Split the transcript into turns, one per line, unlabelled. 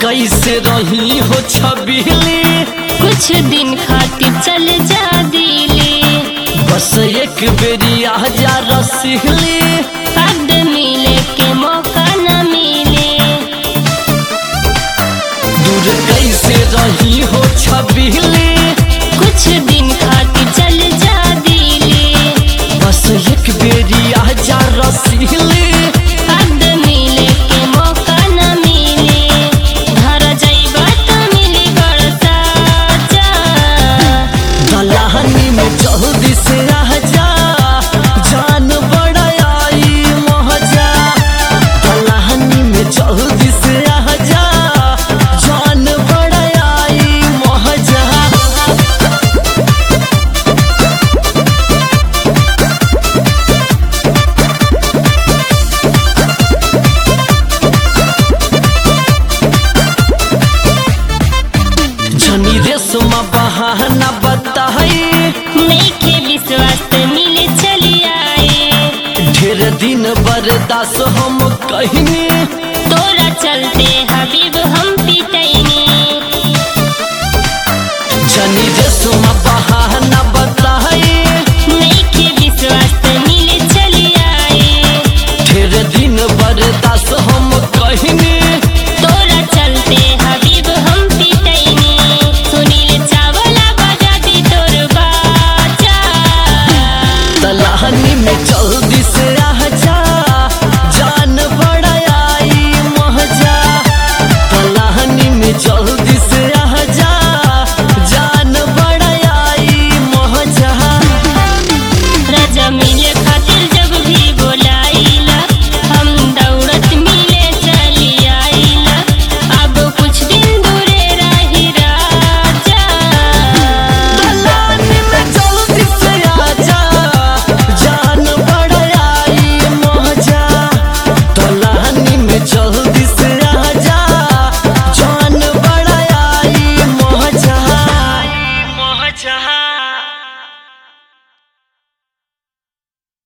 कैसे रही हो छबीली
कुछ दिन खातिर चल जा दिली
बस एक बेरी आ जा रसीली
अब मिले के मौका न मिले
दूर कैसे रही हो छबीली
कुछ दिन खातिर चल जा दिली
बस एक बेरी आ जा रसीली
अब मिले के मौका न मिले घर जाइबा त मिली बड़ साजा
दलानी में जल्दी से आ जा जान बड़ा आई महजा दलानी में जल्दी से आ जा जान बड़ा आई महजा जनी रेशमा बहाना बताई
नइखे विश्वास त मिले चली आए
ढेर दिन बर्दाश्त हम कहिनी
तोरा चलते हबीब हम पिटैनी
जनी रेशमा बहाना बताई
नइखे विश्वास त मिले चली आए
ढेर दिन बर्दाश्त हम कहिनी
तोरा चलते हबीब हम पिटैनी सुनील चावला बजा दी तोर बाजा
तलाहनी में जल्दी से आ जा जान बड़ा आई महजा तलाहनी में जल्दी से आ जा जान बड़ा आई महजा
राजा मिले खातिर